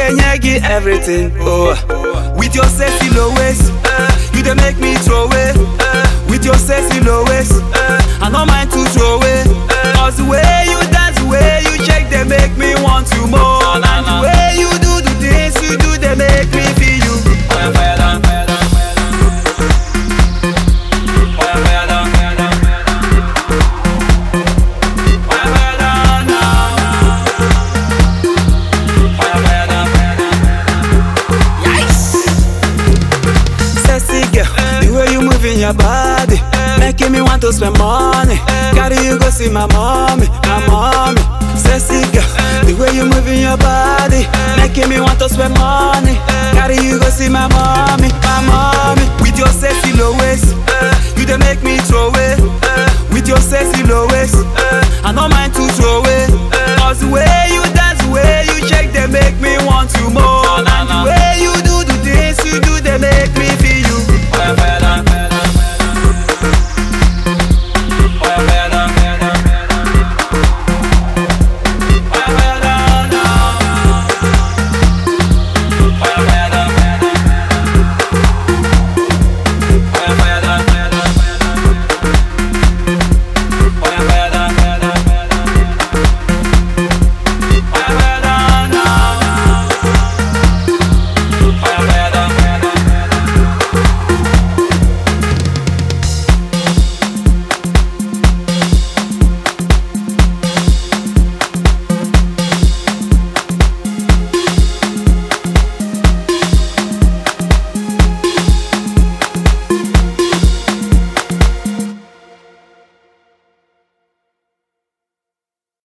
nyegi everything. Oh, with your sexy low waist, uh, you dey make me throw away. Uh, with your sexy low waist, uh, I no mind to throw away. Uh, Cause the way you dance, the way you shake, they make me want you more. Na, na, And the na. way you do the things you do, they make me feel you. Fire, fire down, fire down, fire down. Fire, fire down, fire down, fire down. Fire, fire down now. Fire, fire down, fire down. Sexy girl, the way you moving your body, making me want to spend money. Carry you go see my mommy, my mommy. Sexy girl, the way you moving your body, making